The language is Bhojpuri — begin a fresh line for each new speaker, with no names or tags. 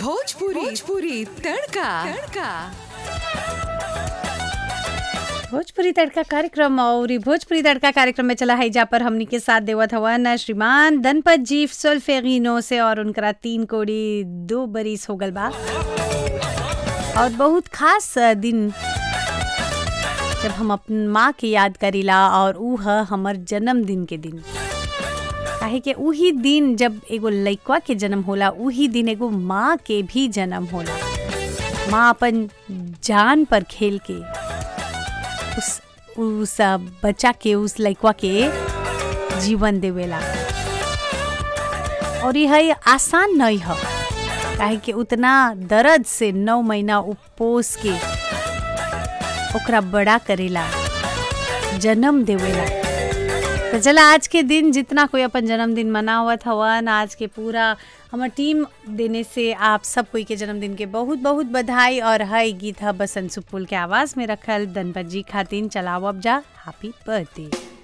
भोजपुरी भोजपुरी तड़का तड़का
भोजपुरी तड़का कार्यक्रम और इ भोजपुरी तड़का कार्यक्रम में चला है जा पर हमनी के साथ देवत हवन श्रीमान धनपत जी सोल्फेगिनो से और उनकरा तीन कोड़ी दो बरिस हो गल बा और बहुत खास दिन जब हम अपन माँ के याद करीला और ऊ ह हमर जन्मदिन के दिन काहे कि उही दिन जब एगो लइकवा के जन्म होला उही दिन एगो माँ के भी जन्म होला माँ अपन जान पर खेल के उस उस बच्चा के उस लइकवा के जीवन देवेला और यह आसान नहीं है काहे कि उतना दर्द से नौ महीना उपोस के ओकरा बड़ा करेला जन्म देवेला तो चला आज के दिन जितना कोई अपन जन्मदिन मनावत हवन आज के पूरा हमर टीम देने से आप सब कोई के जन्मदिन के बहुत बहुत बधाई और हई गीत ह बसंत सुपुल के आवाज में रखल धनपत जी खातिन चलाओ अब जा हैप्पी बर्थडे